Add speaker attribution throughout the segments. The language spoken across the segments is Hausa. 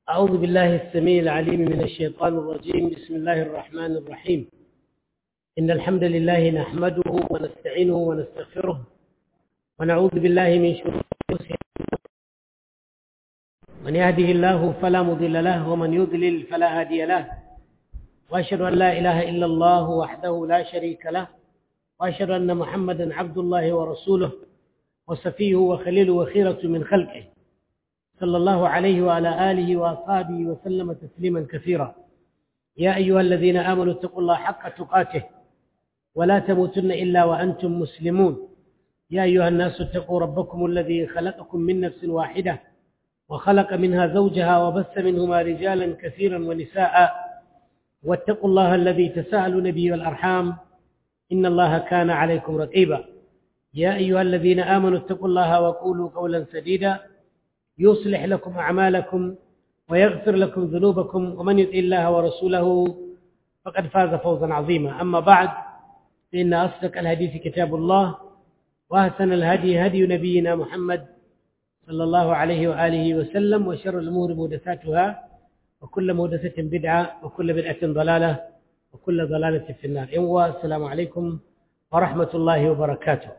Speaker 1: أعوذ بالله السميع العليم من الشيطان الرجيم بسم الله الرحمن الرحيم إن الحمد لله نحمده ونستعينه ونستغفره ونعوذ بالله من شرور أنفسنا من يهده الله فلا مضل له ومن يضلل فلا هادي له وأشهد أن لا إله إلا الله وحده لا شريك له وأشهد أن محمدا عبد الله ورسوله وصفيه وخليله وخيرة من خلقه صلى الله عليه وعلى آله وأصحابه وسلم تسليما كثيرا يا أيها الذين آمنوا اتقوا الله حق تقاته ولا تموتن إلا وأنتم مسلمون يا أيها الناس اتقوا ربكم الذي خلقكم من نفس واحدة وخلق منها زوجها وبث منهما رجالا كثيرا ونساء واتقوا الله الذي تساءلون به والأرحام إن الله كان عليكم رقيبا يا أيها الذين آمنوا اتقوا الله وقولوا قولا سديدا يصلح لكم أعمالكم ويغفر لكم ذنوبكم ومن يطع الله ورسوله فقد فاز فوزا عظيما أما بعد فإن أصدق الحديث كتاب الله وأحسن الهدي هدي نبينا محمد صلى الله عليه وآله وسلم وشر الأمور محدثاتها وكل محدثة بدعة وكل بدعة ضلالة وكل ضلالة في النار السلام عليكم ورحمة الله وبركاته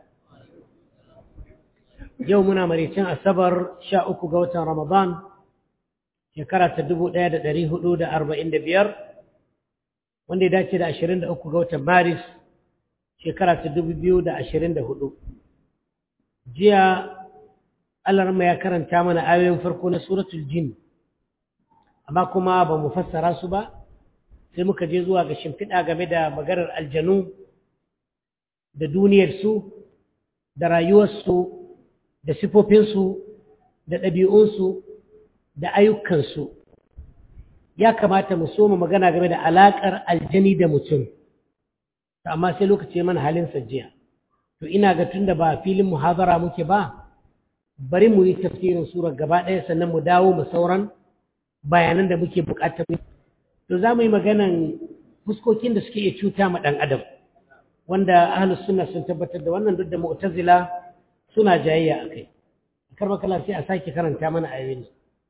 Speaker 1: yau muna maricin asabar sha uku ga watan ramadan shekara ta dubu ɗaya da ɗari hudu da arba'in da biyar wanda ya dace da ashirin da uku ga watan maris shekara ta dubu biyu da ashirin da hudu jiya alarma ya karanta mana ayoyin farko na suratul jin amma kuma ba mu fassara su ba sai muka je zuwa ga shimfiɗa game da maganar aljanu da duniyarsu da rayuwarsu da sifofinsu da ɗabi'unsu da ayyukansu ya kamata mu soma magana game da alaƙar aljani da mutum amma sai lokaci mana halin jiya. to ina ga tun da ba filin muhazara muke ba bari mu yi tafsirin surar gaba ɗaya sannan mu dawo mu sauran bayanan da muke buƙatar to za mu yi maganan fuskokin da suke iya cuta ma ɗan adam wanda ahlus sunna sun tabbatar da wannan duk da mu'tazila suna jayayya a kai karba kala sai a sake karanta mana ayoyin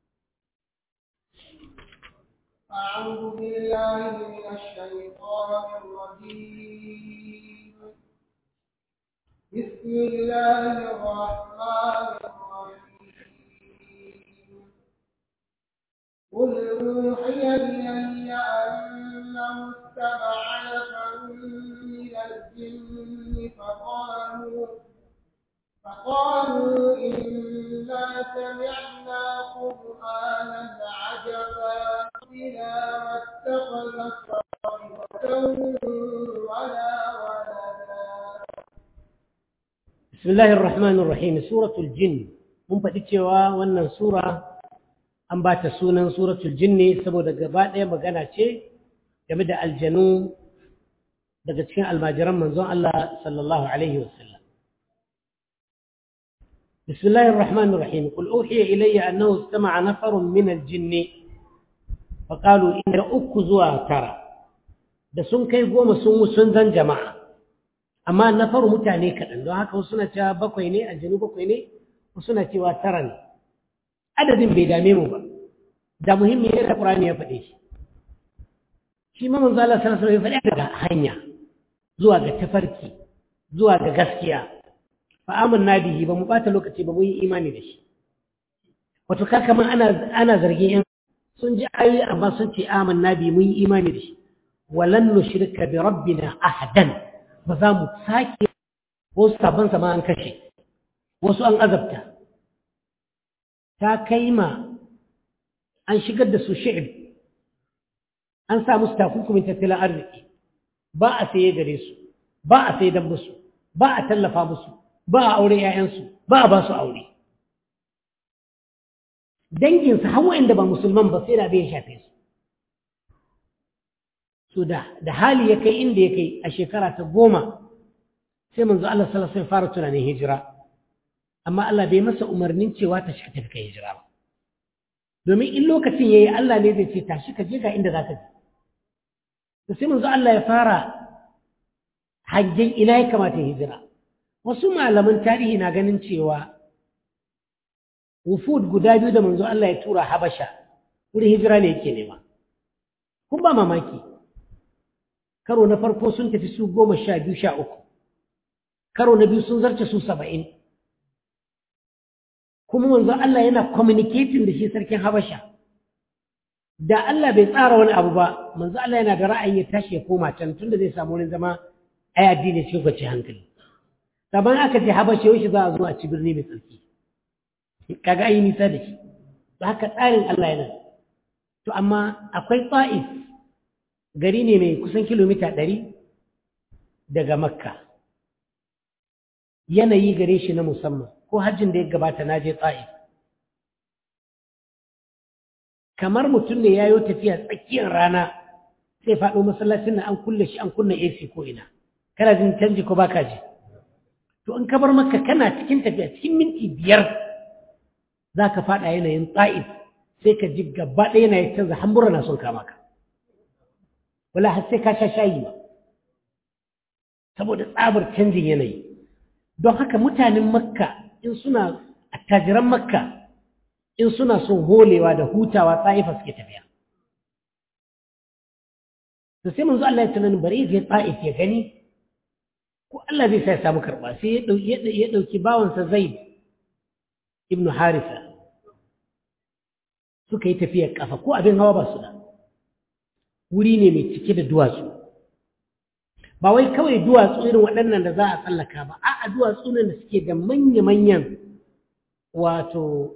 Speaker 2: أعوذ بالله من الشيطان الرجيم بسم الله الرحمن الرحيم قل أوحي إلي أنه استمع نفر من الجن فقالوا فقالوا إنا سمعنا قرآنا عجبا بنا واتخذ صاحبة ولا ولدا
Speaker 1: بسم الله الرحمن الرحيم سورة الجن mun faɗi cewa wannan sura an ba ta sunan suratul jinni saboda gaba ɗaya magana ce game da aljanu daga cikin almajiran manzon Allah sallallahu alaihi wasallam بسم الله الرحمن الرحيم قل أوحي إلي أنه استمع نفر من الجن فقالوا إن أكزوا ترى da sun kai goma sun sun zan jama'a amma na faru mutane kaɗan don haka wasu na cewa bakwai ne aljanu bakwai ne wasu na cewa tara ne adadin bai dame mu ba da muhimmi ne da ƙurani ya faɗe shi shi ma manzo Allah sallallahu alaihi wasallam ya faɗi daga hanya zuwa ga tafarki zuwa ga gaskiya fa'amun bihi ba mu ɓata lokaci ba mu yi imani da shi wato kakaman ana zargin yan sun ji ayoyi amma sun ce amin nabi mun yi imani da shi walan nushrika bi rabbina ahadan ba za mu sake wasu sabon sama an kashe wasu an azabta ta kai ma an shigar da su shi'ib an sa musu takunkumin tattalin arziki ba a saye gare su ba a sai dan musu ba a tallafa musu ba a aure ‘ya'yansu ba a ba su aure. Danginsu hawa inda ba musulman ba sai da bai shafe su. So da hali ya kai inda ya kai a shekara ta goma sai manzo Allah sallallahu alaihi fara tunanin hijira. Amma Allah bai masa umarnin cewa ta shi tafi kai hijira ba. Domin in lokacin yayi Allah ne zai ce tashi ka je ga inda za ka je. To sai manzo Allah ya fara hangen ina ya kamata hijira. wasu malaman tarihi na ganin cewa wufud guda biyu da manzo Allah ya tura Habasha wurin hijira ne yake nema kun ba mamaki karo na farko sun tafi su goma sha biyu sha uku karo na biyu sun zarce su saba'in kuma manzo Allah yana communicating da shi sarkin Habasha da Allah bai tsara wani abu ba manzo Allah yana da ra'ayi ya tashi ya koma can tunda zai samu wani zama ai addini cikin kwace hankali saban aka ce Habasha yau shi za a zo a ci birni mai tsarki kaga ayi nisa da shi to haka tsarin Allah yana to amma akwai Ta'if gari ne mai kusan kilomita ɗari daga Makka yanayi gare shi na musamman ko hajjin da ya gabata na je Ta'if kamar mutum ne ya yi tafiya tsakiyar rana sai faɗo masallacin na an kulle shi an kunna AC ko ina kana jin canji ko baka ji to in ka bar maka kana cikin tafiya cikin minti biyar za ka faɗa yanayin Ta'if sai ka ji gaba ɗaya na ya canza hambura na son kama ka wala har sai ka sha shayi ba saboda tsabar canjin yanayi don haka mutanen makka in suna attajiran makka in suna son holewa da hutawa tsa'ifa suke tafiya da sai manzo Allah ya tunanin bari ya ta'if ya gani ko Allah zai sa ya samu karɓa sai ya ɗauki bawansa zaid ibnu harisa suka yi tafiyar ƙafa ko abin hawa ba su da wuri ne mai cike da duwatsu ba wai kawai duwatsu irin waɗannan da za a tsallaka ba a'a duwatsu ne da suke da manya-manyan wato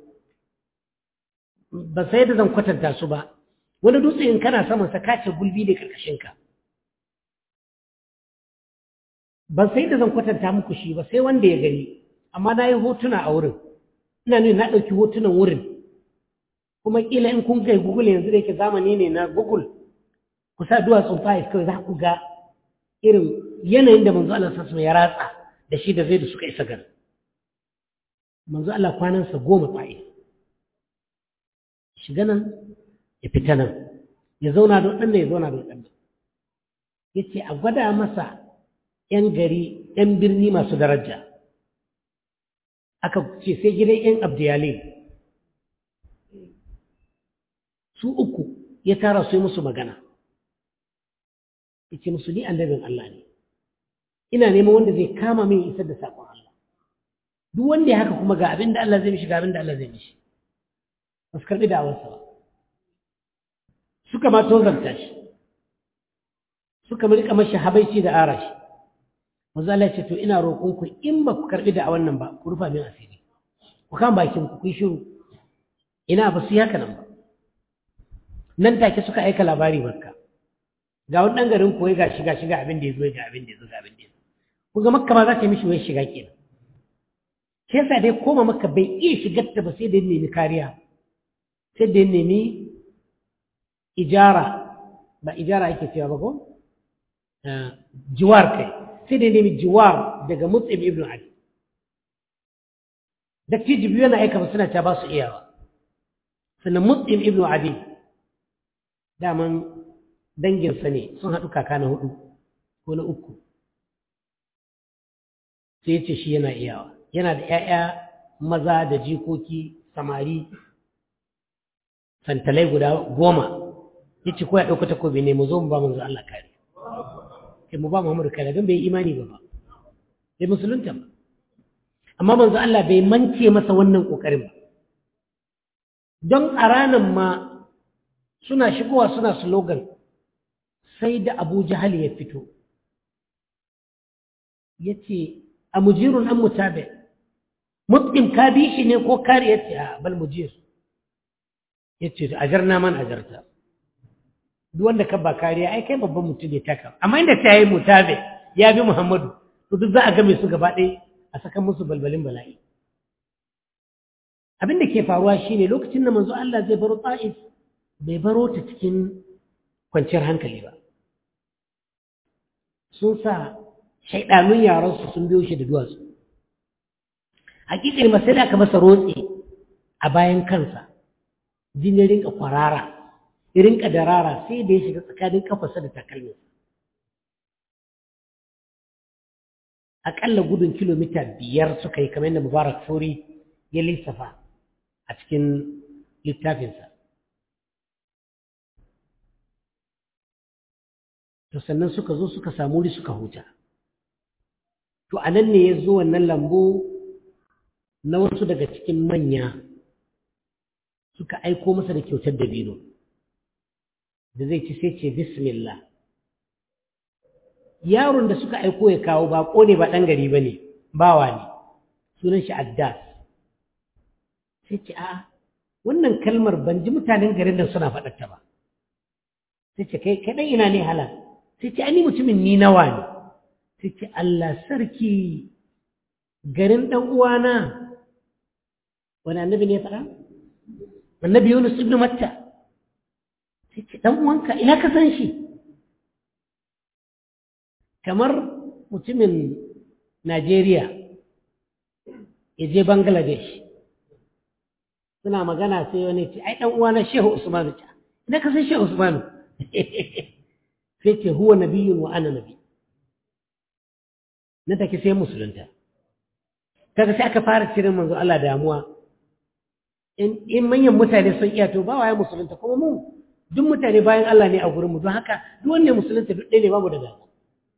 Speaker 1: ba sai da zan kwatanta su ba wani dutse in kana saman sa kace gulbi ne karkashinka ban sai da zan kwatanta muku shi ba sai wanda ya gani amma na yi hotuna a wurin ina nuna na ɗauki hotunan wurin kuma ƙila in kun kai google yanzu da yake zamani ne na google ku sa duwatsun fayis kawai za ku ga irin yanayin da manzo Allah sassu ya ratsa da shi da zai da suka isa gari manzo Allah kwanansa goma fa'is shiga nan ya fita nan ya zauna da waɗanda ya zauna da waɗanda ya ce a gwada masa ‘yan gari ‘yan birni masu daraja aka ce sai gidan ‘yan abdiyale su uku ya tara su yi musu magana ya ce musu ni annabin Allah ne ina neman wanda zai kama min isar da saƙon Allah duk wanda ya haka kuma ga abin da Allah zai mishi ga abin da Allah zai mishi ba su karɓi da'awarsa ba suka ma tozarta shi suka rika mashi habaici da arashi manzo Allah ce to ina roƙon ku in ba ku karɓi da'awar nan ba ku rufa min asiri ku kan bakin ku ku shiru ina ba su yi haka nan ba nan take suka aika labari makka ga wani ɗan garin koyi ga shiga shiga abin da ya zo ga abin da ya zo ga abin da ya zo ku ga makka ma za ta yi mishi wai shiga kenan shi yasa dai koma makka bai iya shigar ta ba sai da ya nemi kariya sai da ya nemi ijara ba ijara ake cewa ba ko jiwar kai sai da ya nemi jiwar daga mutsim ibn ali da tiji biyu yana aika ba suna ta ba su iyawa sannan mutsim ibn ali daman danginsa ne sun haɗu kaka na hudu ko na uku sai ya ce shi yana iyawa yana da ‘ya'ya maza da jikoki samari santalai guda goma ya ce ko ya ɗauka takobi ne mu zo mu ba manzo Allah kare sai mu ba Muhammadu kare don bai imani ba ba bai musulunta ba amma manzo Allah bai mance masa wannan ƙoƙarin ba don a ranar ma suna shigowa suna slogan sai da Abu Jahal ya fito ya ce a mujirun an mutabe mut'im ka bi shi ne ko kare ya ce a bal mujir ya ce ajarna man ajarta duk wanda ka ba kariya ai kai babban mutum ne taka amma inda ta yi mutabe ya bi muhammadu to duk za a game su gaba ɗaya a saka musu balbalin bala'i abin da ke faruwa shine lokacin da manzo Allah zai baro ta'if bai baro ta cikin kwanciyar hankali ba sun sa shaidanun yaransu sun biyo shi da duwatsu hakikar masai da aka masa rotse a bayan kansa jini rinka kwarara rinka darara sai da ya shiga tsakanin kafarsa da takalminsa aƙalla gudun kilomita biyar suka yi kamar yadda mubarak furi ya lissafa a cikin littafinsa to sannan suka zo suka samu wuri suka huta to a nan ne ya zo wannan lambu na wasu daga cikin manya suka aiko masa da kyautar dabino da zai ci sai ce bismillah yaron da suka aiko ya kawo baƙo ne ba ɗan gari ba ne bawa ne sunan shi addas sai ce a'a wannan kalmar ban ji mutanen garin nan suna faɗarta ba sai ce kai kaɗan ina ne halal sai ce ani mutumin ni nawa ne sai ce Allah sarki garin ɗan uwana wani annabi ne ya faɗa annabi Yunus ibn Matta sai ce ɗan uwanka ina ka san shi kamar mutumin Najeriya ya je Bangladesh suna magana sai wani ce ai ɗan uwana Shehu Usmanu ta ina ka san Shehu Usmanu sai ce huwa nabiyyun wa ana nabi na take sai musulunta kaga sai aka fara cirin manzo Allah damuwa in in manyan mutane sun iya to ba waye musulunta kuma mu duk mutane bayan Allah ne a gurin mu don haka duk wanne musulunta duk ɗaya ne babu da damuwa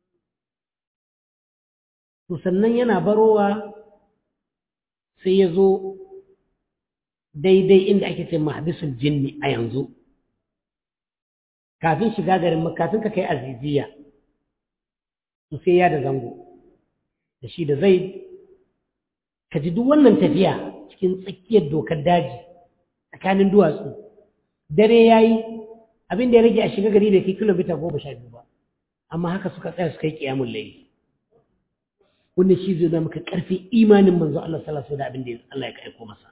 Speaker 1: to sannan yana barowa sai ya zo daidai inda ake ce mahdisul jinni a yanzu kafin shiga garin kafin ka kai aziziya to sai ya da zango da shi da zai ka ji duk wannan tafiya cikin tsakiyar dokar daji tsakanin duwatsu dare ya yi abin da ya rage a shiga gari da ke kilomita goma sha biyu ba amma haka suka tsaya suka yi kiyamun layi wannan shi zai zama maka ƙarfi imanin manzo Allah sallallahu alaihi da abin da Allah ya aiko masa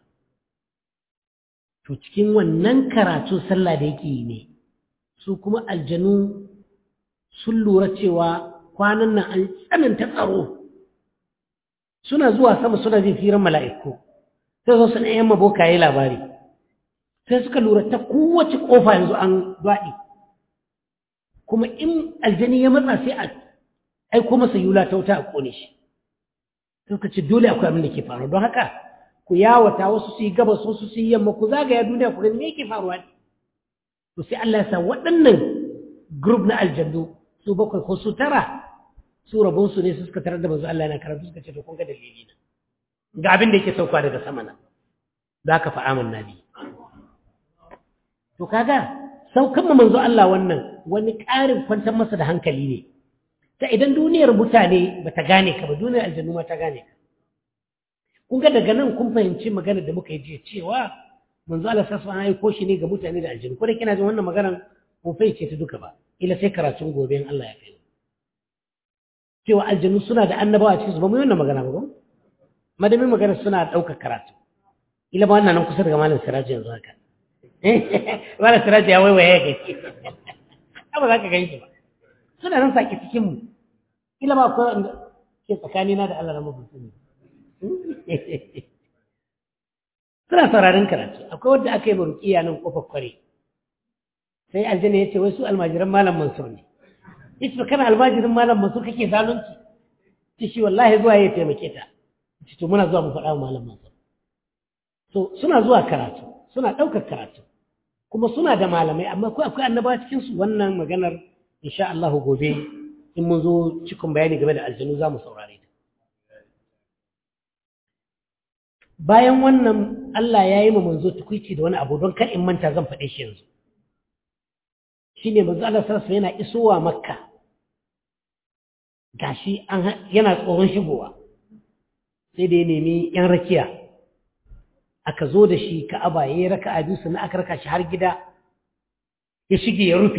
Speaker 1: to cikin wannan karatu sallah da yake yi ne su kuma aljanu sun lura cewa kwanan nan an tsananta tsaro suna zuwa sama suna jin firan mala'iku sai zo su na yamma boka yi labari sai suka lura ta kowace ƙofa yanzu an daɗi kuma in aljani ya matsa sai a aiko masa yula ta wuta a ƙone shi suka ce dole akwai abin da ke faru don haka ku yawata wasu su yi gabas wasu su yi yamma ku zagaya duniya ku gani me yake faruwa ne to sai Allah ya sa waɗannan group na aljannu su bakwai ko su tara su rabon su ne su suka tarar da manzo Allah yana karatu suka ce to kun ga dalili na ga abin da yake sauka daga sama na za ka fa amanna bi to kaga saukan mu manzo Allah wannan wani ƙarin kwantar masa da hankali ne ta idan duniyar mutane ba ta gane ka ba duniyar aljannu ma ta gane ka kun ga daga nan kun fahimci magana da muka yi jiya cewa manzo Allah sassa an aiko shi ne ga mutane da aljannu ko da kina jin wannan maganar ko fahimce ta duka ba ila sai karatun gobe in Allah ya kai cewa aljannu suna da annabawa cikin su ba mu yi wannan magana ba ko madamin magana suna ɗaukar karatu ila ba wannan nan kusa daga malam siraji yanzu haka malam siraji ya waiwaye ya gaske ba za ka gani shi ba suna nan sake cikin mu ila ba akwai wanda ke tsakanina da Allah na mabutu ne suna sauraron karatu akwai wanda aka yi marukiya nan kofar kware sai aljanna ya ce wai su almajiran malam mansur ne yace kana almajirin malam mansur kake zalunci ce shi wallahi zuwa ya taimake ta ce to muna zuwa mu faɗa wa malam mansur so suna zuwa karatu suna ɗaukar karatu kuma suna da malamai amma ko akwai annaba cikin su wannan maganar insha Allah gobe in mun zo cikin bayani game da aljanu za mu saurare ta bayan wannan Allah ya yi ma manzo tukuici da wani abu don kar in manta zan faɗe shi yanzu shine manzo Allah sallallahu yana isowa makka gashi an yana tsoron shigowa sai da ya nemi yan rakiya aka zo da shi ka'aba yayi raka'a biyu sannan aka raka shi har gida ya shige ya rufe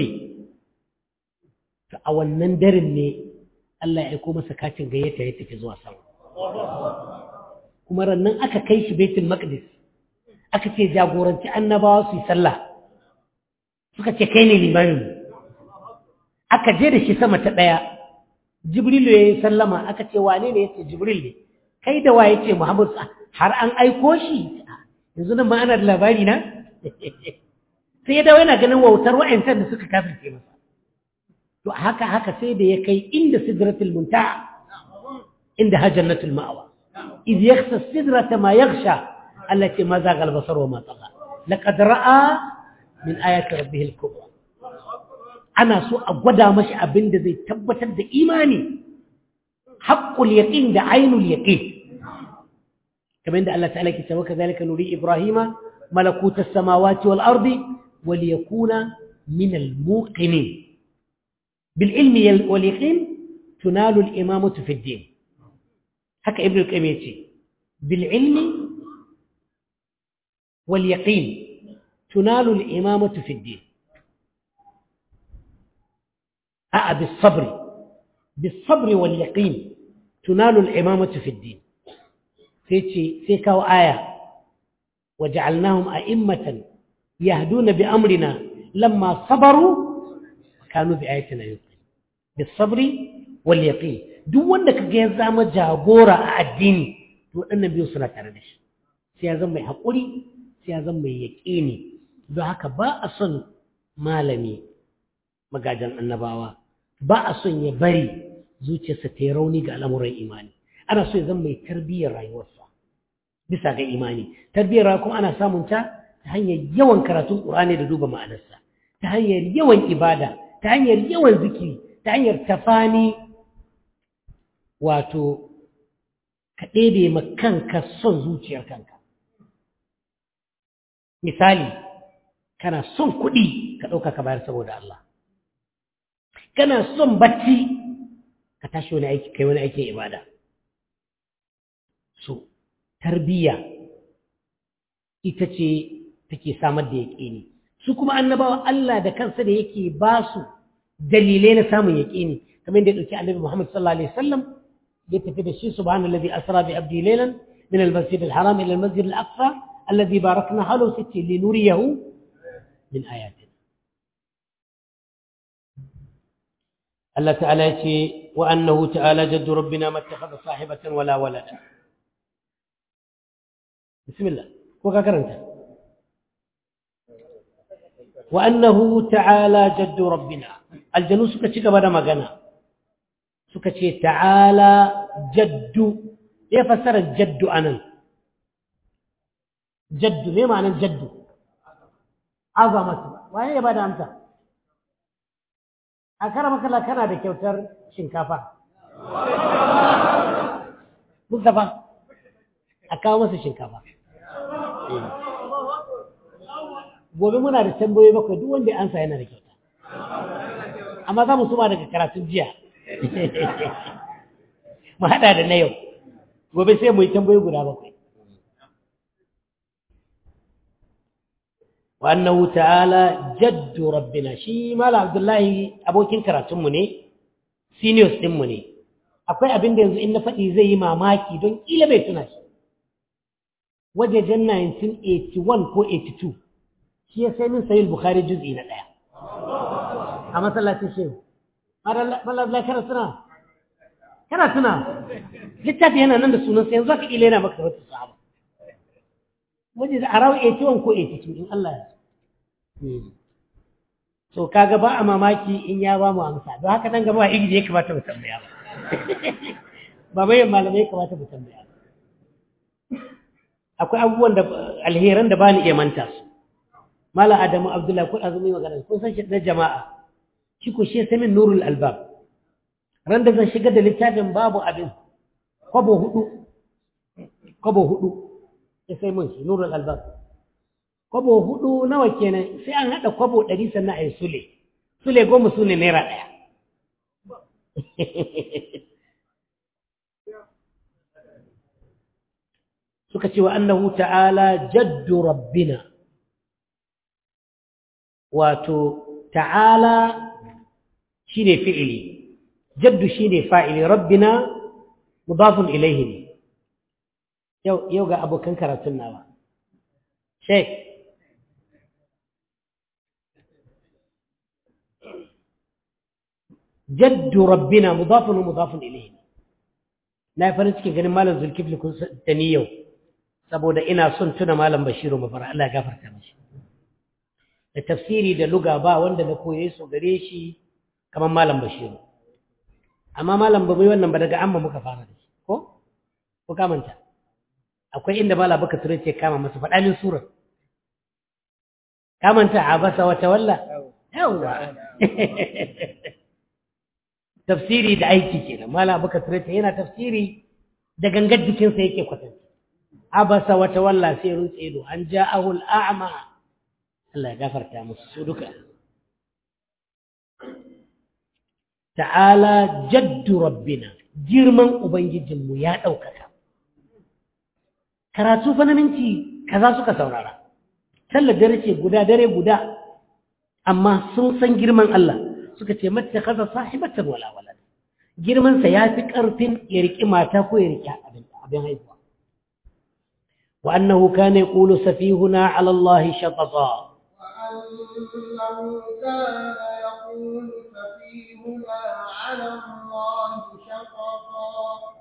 Speaker 1: to a wannan daren ne Allah ya aiko masa katin gayyata ya tafi zuwa sama kuma rannan aka kai shi baitul maqdis aka ce jagoranci annabawa su yi sallah suka ce kai ne limamin aka je da shi sama ta ɗaya jibrilu ya yi sallama aka ce wane ne ya ce jibril ne kai da waye ce muhammadu har an aiko shi yanzu nan ma ana da labari na sai ya dawo yana ganin wautar wa'ancan da suka kafirce masa to haka haka sai da ya kai inda sidratul muntaha inda hajjannatul ma'awa إذ يخشى السدرة ما يغشى التي ما زاغ البصر وما طغى لقد رأى من آيات ربه الكبرى ana so a gwada mashi abin da zai tabbatar da imani haqqul yaqin da ainul yaqin kamar da Allah ta'ala ke cewa kazalika nuri ibrahima malakuta samawati wal ardi wal yakuna min al muqinin bil ilmi wal yaqin tunalu al imamatu fi ad-din haka ibnu al-qayyim yace bil ilmi wal yaqin tunalu al imamatu fi ad-din a'a bis sabr bis sabr wal yaqin tunalu al imamatu fi ad-din sai ce sai kawo aya waja'alnahum a'immatan yahduna bi amrina lamma sabaru kanu bi ayatina yuqin bis sabri wal yaqin duk wanda kaga ya zama jagora a addini to wadannan biyu suna tare da shi sai ya zama mai hakuri sai ya zama mai yaqini don haka ba a son malami magajan annabawa ba a son ya bari zuciyarsa ta yi rauni ga al'amuran imani ana so ya zama mai tarbiyyar rayuwarsa bisa ga imani tarbiyyar rayuwa kuma ana samun ta ta hanyar yawan karatun ƙur'ani da duba ma'anarsa ta hanyar yawan ibada ta hanyar yawan zikiri ta hanyar tafani wato ka ɗebe ma kanka son zuciyar kanka misali kana son kuɗi ka ɗauka ka bayar saboda Allah kana son bacci ka tashi wani aiki kai wani aikin ibada so tarbiyya ita ce take samar da yaƙini su kuma annabawa Allah da kansa da yake ba su dalilai na samun yaƙini kamar da ya ɗauki annabi Muhammad sallallahu alaihi wasallam ya tafi da shi subhanallazi asra bi abdi laylan min al-masjid al-haram ila al-masjid al-aqsa alladhi barakna halu sitti linuriyahu min ayatina Allah ta'ala ya ce wa annahu ta'ala jaddu rabbina mattakhadha sahibatan wala walada bismillah ko ka karanta wa annahu ta'ala jaddu rabbina aljanu suka ci gaba da magana suka ce ta'ala jaddu ya fassara jaddu anan jaddu me ma'anar jaddu azamatu waye ya bada amsa a kara makala kana da kyautar shinkafa Mustapha a kawo masa shinkafa gobe muna da tambayoyi bakwai duk wanda ya ansa yana da kyauta amma za mu suma daga karatun jiya mu haɗa da na yau gobe sai mu yi tambayoyi guda bakwai وأنه تعالى جد ربنا شي مال عبد الله abokin karatunmu ne seniors ɗinmu ne akwai abin da yanzu in na faɗi zai yi mamaki don ƙila bai tuna shi wajejen 1981 ko 82 shi ya sai min sayi bukhari juz'i na ɗaya a masallacin shehu malabla kana tuna kana tuna littafi yana nan da sunan sai yanzu aka ƙila yana maka wata sahaba wajen a rawa 81 ko 82 in Allah ya so kaga ba a mamaki in ya ba mu amsa don haka nan gaba igiji ya kamata mu tambaya ba ba bayan malamai ya kamata mu tambaya ba akwai abubuwan da alheran da ba ni iya manta su mala adamu abdullahi kun azumi magana kun san shi na jama'a shi ko shi sai min nurul albab ran da zan shigar da littafin babu abin kwabo hudu kwabo hudu ya sai mun shi nurul albab kwabo hudu nawa kenan sai an haɗa kwabo ɗari sannan a yi sule sule goma su ne naira ɗaya suka ce wa annahu ta'ala jaddu rabbina wato ta'ala shine fi'ili jaddu shine fa'ili rabbina mudafun ilaihi ne yau yau ga abokan karatun nawa sheikh jaddu rabbina mudafun mudafun ilaihi na farin cikin ganin malam zulkifli kun da ni yau saboda ina son tuna malam bashiru mafara Allah ya gafarta mashi da tafsiri da luga ba wanda na koye su gare shi kamar malam bashiru amma malam ba mai wannan ba daga amma muka fara da shi ko ko kamanta akwai inda mala baka ture ce kama masa faɗa min surar kamanta abasa wa tawalla yawa tafsiri da aiki kenan mala abuka tureta yana tafsiri da gangar jikinsa yake kwatanta abasa wata walla sai rutse ido an ja'ahu al'a'ma Allah ya gafarta musu su duka ta'ala jaddu rabbina girman ubangijinmu ya ɗaukaka karatu fa na minti kaza suka saurara sallar dare ce guda dare guda amma sun san girman Allah suka ce mata kaza sahibatan wala wala girman sa yafi karfin ya riki mata ko ya riki abin abin haihuwa wa annahu kana yaqulu safihuna ala Allah shatata
Speaker 2: وأنه كان يقول سفيهنا على الله شططا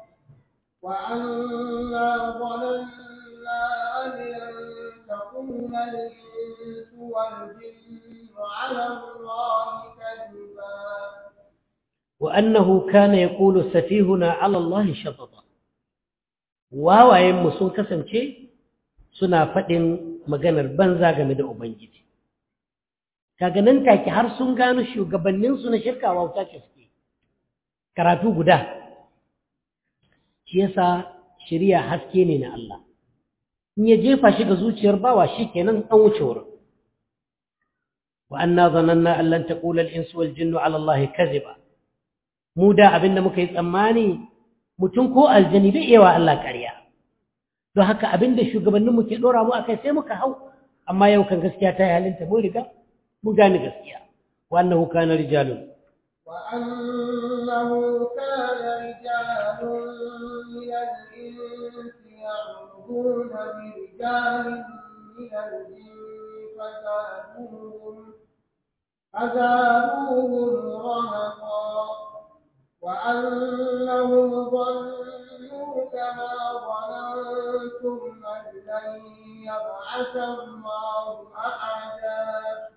Speaker 2: وأنا ظننا أن لن تكون الإنس والجن على الله كذبا
Speaker 1: وأنه كان يقول سفيهنا على الله شططا wawayen mu sun kasance suna faɗin maganar banza game da Ubangiji. Kaga nan take har sun gano shugabanninsu na shirka wauta ce suke. Karatu guda. Shi yasa shirya haske ne na Allah. In ya jefa shi ga zuciyar bawa shi kenan an wuce wurin. Wa anna zananna an lan taqula al-insu wal jinnu ala Allah kaziba. Mu da abinda muka yi tsammani mutum ko aljani bai iya wa Allah ƙarya don haka abinda shugabanninmu ke ɗora mu akai sai muka hau amma yau kan gaskiya ta yi halinta mun riga mun gane gaskiya wa annahu kana rijalun
Speaker 2: وأنه كان رجال من الإنس يعوذون برجال من الجن فزادوهم فزادوهم رهقا وأنهم ظنوا كما ظننتم أن لن يبعث الله أحدا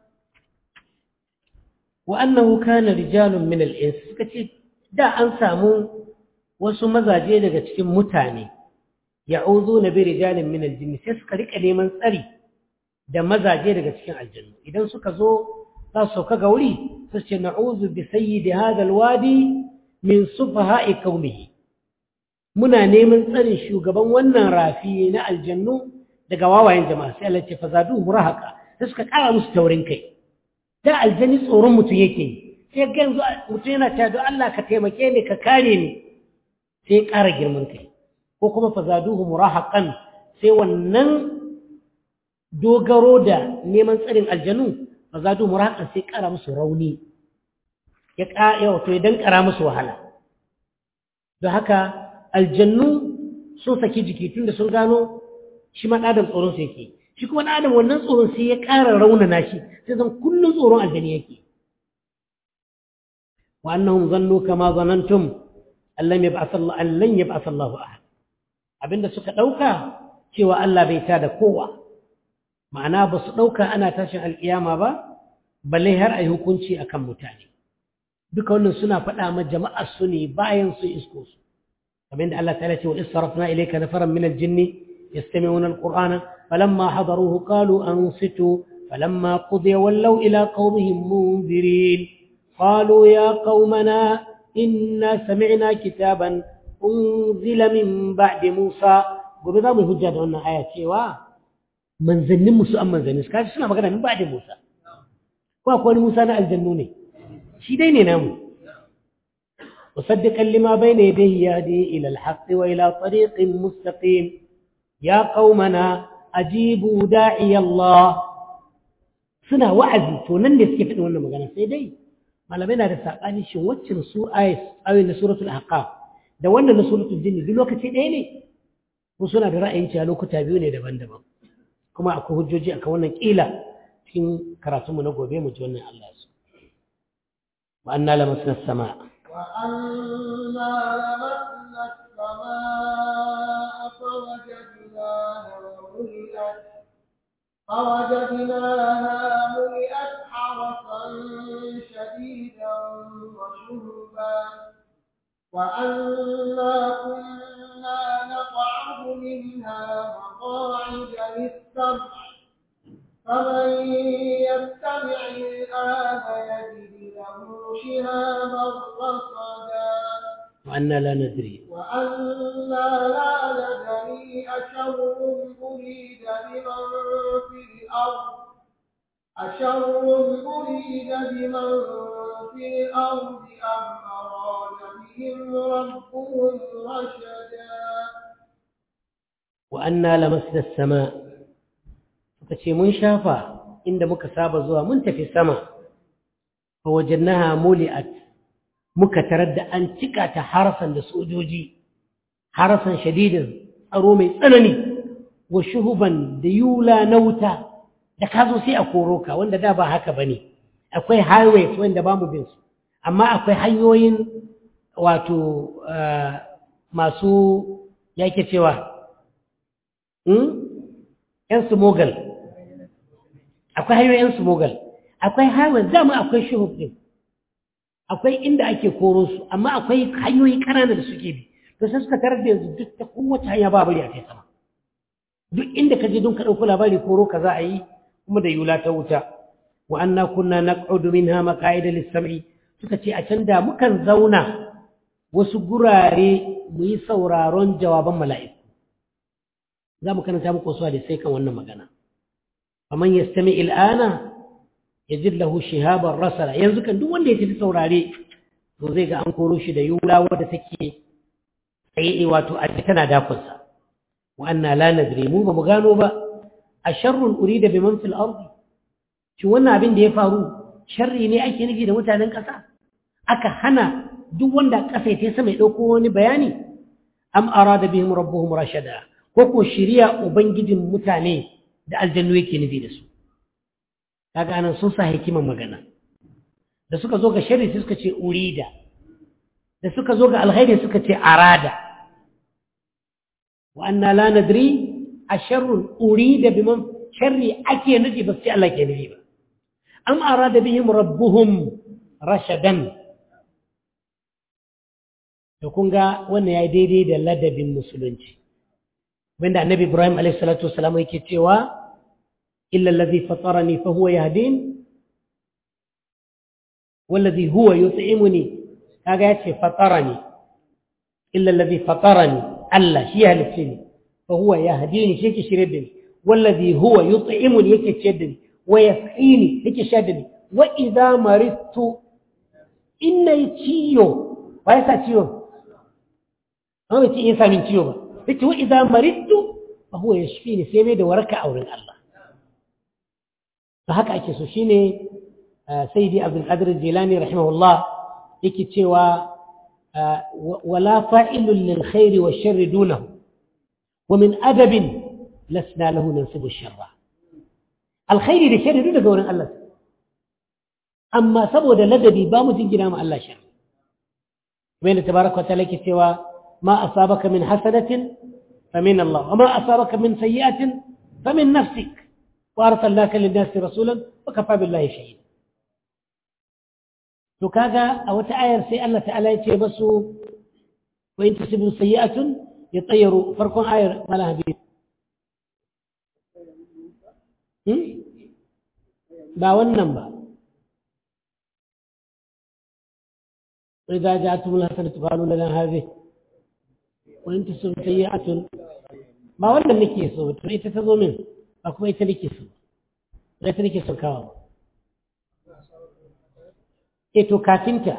Speaker 1: وأنه كان رجال من الإنس kace da an samu wasu mazaje daga cikin mutane ya'uduna bi rijalin min al-jinn sai suka rika neman tsari da mazaje daga cikin aljannu idan suka zo za su sauka ga wuri su ce na'udhu bi sayyidi hadha al-wadi min sufaha'i qaumihi muna neman tsarin shugaban wannan rafi na aljannu daga wawayen jama'a sai Allah ya ce fazadu murahaka sai suka kara musu taurin kai da aljani tsoron mutum yake yi sai ga yanzu mutum yana cewa don Allah ka taimake ni ka kare ni sai ya ƙara girman kai ko kuma fazaduhu murahaqan sai wannan dogaro da neman tsarin aljanu fazaduhu murahaqan sai ƙara musu rauni ya ƙara wato ya dankara musu wahala don haka aljannu sun saki jiki tun da sun gano shi ma ɗadan tsoron su yake shi kuma ɗan adam wannan tsoron sai ya ƙara raunana shi sai zan kullum tsoron aljani yake wa annahum zannu kama zanantum an lam yab'ath Allah an lan yab'ath Allah ahad abinda suka ɗauka cewa Allah bai tada kowa ma'ana ba su ɗauka ana tashin alƙiyama ba balle har a yi hukunci akan mutane duka wannan suna faɗa ma jama'ar su ne bayan su isko su kamar yadda Allah ta'ala ce wa israfna ilayka nafaran min al-jinni yastami'una al-qur'ana falamma hadaruhu qalu ansitu falamma qudiya wallaw ila qaumihim munzirin qalu ya qaumana inna sami'na kitaban unzila min ba'di musa gobe za mu hujja da wannan aya cewa manzannin musu an manzannin su kaji suna magana min ba'di musa ko akwai wani musa na aljannu ne shi dai ne namu مصدقا لما بين يديه يهدي إلى الحق وإلى طريق مستقيم يا قومنا أجيبوا داعي الله سنة وعزي تونن يسكي في وانا مغانا سيدي ما لمنا رساقاني شو وچن سورة آيس أو إن سورة الأحقاف da wannan na suratul jinni duk lokaci ɗaya ne ko suna da ra'ayin cewa lokuta biyu ne daban-daban kuma akwai hujjoji akan wannan kila cikin karatunmu na gobe mu ji wannan Allah su wa anna lamasna samaa
Speaker 2: وأنا لمسنا السماء فوجدناها ملئت فوجدناها ملئت حرسا شديدا وشهبا وأنا كنا نقعد منها مقاعد للسمع فمن يستمع الآن يجد له شهابا رصدا
Speaker 1: وأنا لا ندري
Speaker 2: وأنا لا ندري أشر أريد بمن في الأرض أشر أريد بمن في الأرض أم أراد بهم ربهم رشدا
Speaker 1: وأنا لمسنا السماء فكشي من شافا عند مكسابة زوا منتفي السماء فوجدناها ملئت مكترد أن تكات حرسا لسوجوجي حرسا شديدا أرومي سنني وشهبا ديولا نوتا da ka zo sai a koro ka wanda da ba haka bane akwai highways wanda ba mu bin su amma akwai hanyoyin wato masu yake cewa ‘yan smogal akwai hanyoyin ‘yan smogal akwai highway dama akwai shuhub ɗin akwai inda ake koro su amma akwai hanyoyi ƙanana da suke bi to sai suka tarar da yanzu duk ta kowace hanya ba bari a kai sama duk inda ka je don ka ɗauko labari koro ka za a yi kuma da yula ta wuta wa anna kunna naq'udu minha maq'ida lis-sam'i suka ce a can da mukan zauna wasu gurare mu yi sauraron jawaban mala'iku za mu karanta muku wasu hadisai kan wannan magana faman yastami il'ana yajid lahu shihaban rasala yanzu kan duk wanda ya tafi saurare to zai ga an koro shi da yula wadda take tsaye wato a tana dakunsa wa anna la nadri mu ba mu gano ba a sharrun urida biman fil ardi shi wannan abin da ya faru sharri ne ake nufi da mutanen ƙasa aka hana duk wanda ƙasa ya sama ya ɗauko wani bayani am arada bihim rabbuhum rashada ko ko shiriya ubangijin mutane da aljannu yake nufi da su kaga anan sun sa hikiman magana da suka zo ga sharri suka ce urida da suka zo ga alkhairi suka ce arada wa anna la nadri asharrun urida biman sharri ake nufi ba sai Allah ke nufi ba am arada bihim rabbuhum rashadan to kun ga wannan yayi daidai da ladabin musulunci wanda annabi Ibrahim alaihi salatu wasalam yake cewa illa allazi fatarani fa huwa yahdin wallazi huwa yut'imuni kaga yace fatarani illa allazi fatarani Allah shi halicce ni fa huwa yahdini shi ke shirye da ni wallazi huwa yut'imuni yake ciyar da ni wa yasqini yake shayar da ni wa idza maridtu inna ciyo wa yasa ciyo amma bai ce in samin ciyo ba yace wa idza maridtu fa huwa yashfini sai mai da waraka a wurin Allah to haka ake so shine sayyidi abdul qadir jilani rahimahullah yake cewa wala fa'ilun lil khairi wash sharri dunahu wa min adabin lasna lahu nansibu sharra alkhairi da sharri duk daga wurin Allah amma saboda ladabi ba mu jingina ma Allah sharri kamar yadda tabaraka wa ta'ala yake cewa ma asabaka min hasanatin famin Allah wa ma asabaka min sayyi'atin famin nafsik wa arsalnaka lin-nasi rasulan wa kafa billahi shahida to kaga a wata ayar sai Allah ta'ala ya ce basu wa in tusibu sayyi'atun yatayyaru farkon ayar mala habib ba wannan ba وإذا جاءتهم الحسنة قالوا لنا هذه وإن تصب سيئة ما ولا نكي سو تريد تزو من أكو إيتا نكي سو إيتا نكي سو كاو إيتو كاتنتا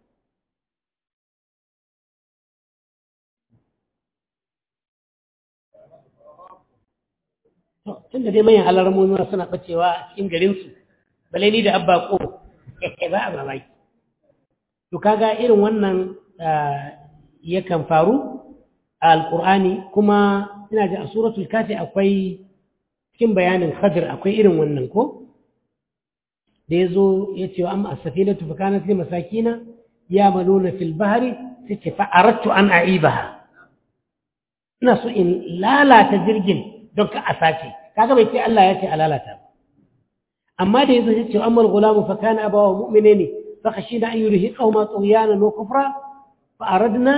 Speaker 1: tunda dai manyan alarmomi suna bacewa a cikin garinsu balai ni da abba ko ba a mamaki to kaga irin wannan yakan faru a alkur'ani kuma ina ji a suratul kafi akwai cikin bayanin khadir akwai irin wannan ko da ya zo ya ce wa amma a safinatu fa kanat li masakina ya maluna fil bahri sai ce fa aradtu an aibaha ina so in lalata jirgin don ka a sace kaga bai ce Allah ya ce a lalata ba amma da yazo ya ce amma al-gulamu fa kana abawa mu'minani فخشينا أن يرهقهما طغيانا وكفرا فأردنا